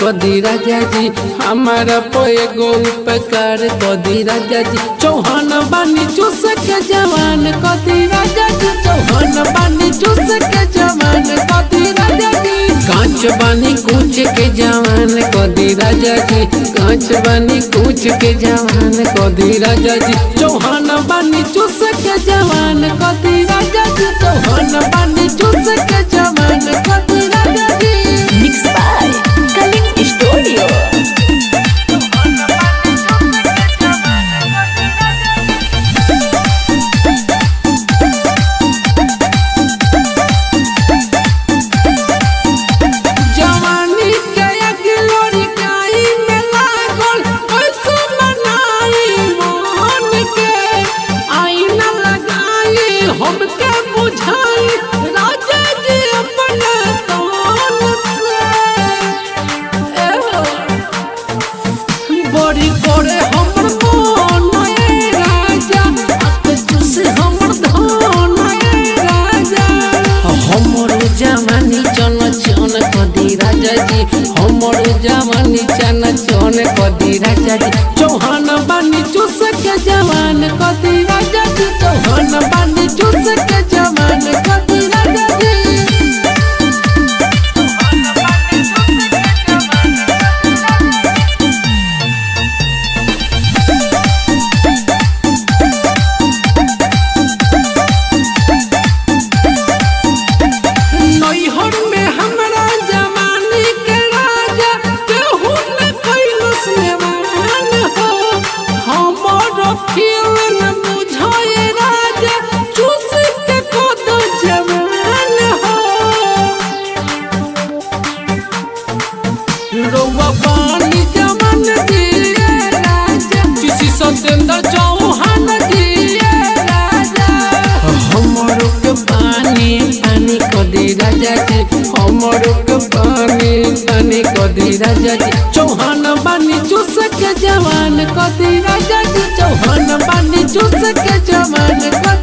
कदी राजा जी हमारा पे गो उपकार कदी राजा जी चौहान बानी चूस के जवान कदी राजा जी चौहान बानी चूस के जवान कदी राजा जी कांच बानी कूच के जवान कदी राजा जी कांच बानी कूच के जवान कदी राजा जी चौहान बानी चूस के जवान कदी राजा जी चौहान बानी चूस के जवान कदी राजा जी Mixed by Kaling Studio. जवानी के अगिलोरी काई में लागल कैसे मनाई मोहन के आईना लगाई हमके बुझाई राजा जी अपने तन से ए हो। बड़ी करे हमर मन ए राजा अत तुसे हमर धन ए राजा हमर जवानी चन चन कदी राजा जी हमर जवानी चन चन कदी राजा जी चौहान बानी चूस के जवान कदी राजा जी चौहान बानी चूस के जवान कदी राजा जी नैहर में हमरा जवानी के राजा केहू न कैलस नेवान हो हमर फील न बुझाए राजा चूस के कद जवान हो रौवा पानी जवान दिए राजा किसी सतेंद्र चौहान दिए राजा हमरो के पानी पानी कदी राजा जी हमरो के पानी पानी कदी राजा जी चौहान बानी चूस के जवान कदी राजा जी चौहान बानी चूस के जवान कदी